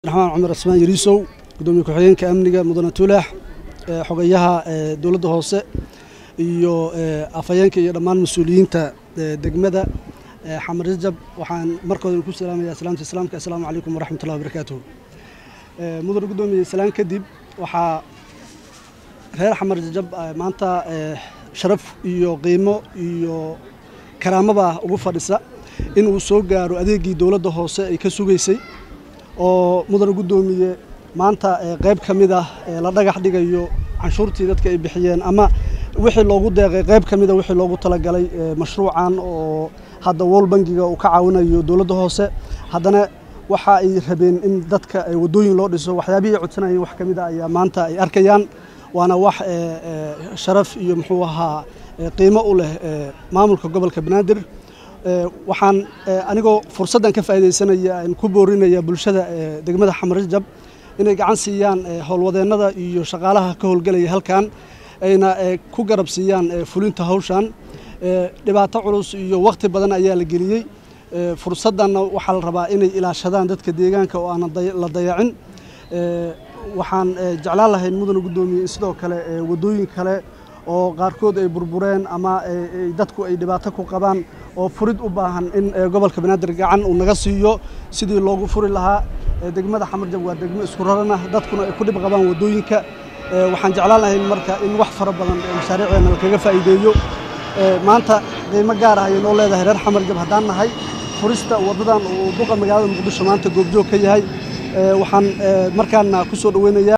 raxmaan cumar asmaan yariisow gudoomiye ku-xigeenka amniga mudane tuulaax xogayaha dowladda hoose iyo afhayeenka iyo dhammaan mas-uuliyiinta degmada xamar jajab waxaan markooda ku salaamaya salaamta islaamka assalaamu calaykum waraxmatullahi wabarakaatuhu mudane gudoomiye salaan kadib waxaa reer xamar jajab maanta sharaf iyo qiimo iyo karaamaba ugu fadhisa inuu soo gaaro adeegii dowladda hoose ay ka sugaysay oo mudane guddoomiye maanta qayb ka mid ah la dhagax dhigayo canshuurtii dadka ay bixiyeen ama wixii loogu deeqay qayb ka mida wixii loogu talagalay mashruucan oo hadda wol bangiga uu ka caawinayo dowladda hoose haddana waxa ay rabeen in dadka waddooyin loo dhiso waxyaabihii ay codsanayeen wax ka mid a ayaa maanta ay arkayaan waana wax sharaf iyo muxuu ahaa qiimo u leh maamulka gobolka banaadir waxaan anigoo fursaddan ka faa'iidaysanaya aan ku boorinaya bulshada degmada xamar jajab inay gacan siiyaan howlwadeennada iyo shaqaalaha ka howlgelaya halkan ayna ku garab siiyaan fulinta hawshan dhibaato culus iyo wakhti badan ayaa la geliyey fursaddanna waxaa la rabaa inay ilaashadaan dadka deegaanka oo aanan la dayacin waxaan jeclaan lahayn mudane guddoomiye in sidoo kale waddooyin kale oo qaarkood ay burbureen ama dadku ay dhibaato ku qabaan oo furid u baahan in gobolka banaadir gacan uu naga siiyo sidii loogu furi lahaa degmada xamarjab waa degmo isku raran ah dadkuna ay ku dhib qabaan waddooyinka waxaan jeclaan lahayn marka in wax fara badan mashaariicdeena lakaga faa'iideeyo maanta qiimo gaar ah ayay noo leedahay reer xamarjab haddaan nahay furista waddadan uu duqa magaalada muqdisho maanta goobjoog ka yahay waxaan markaana ku soo dhoweynayaa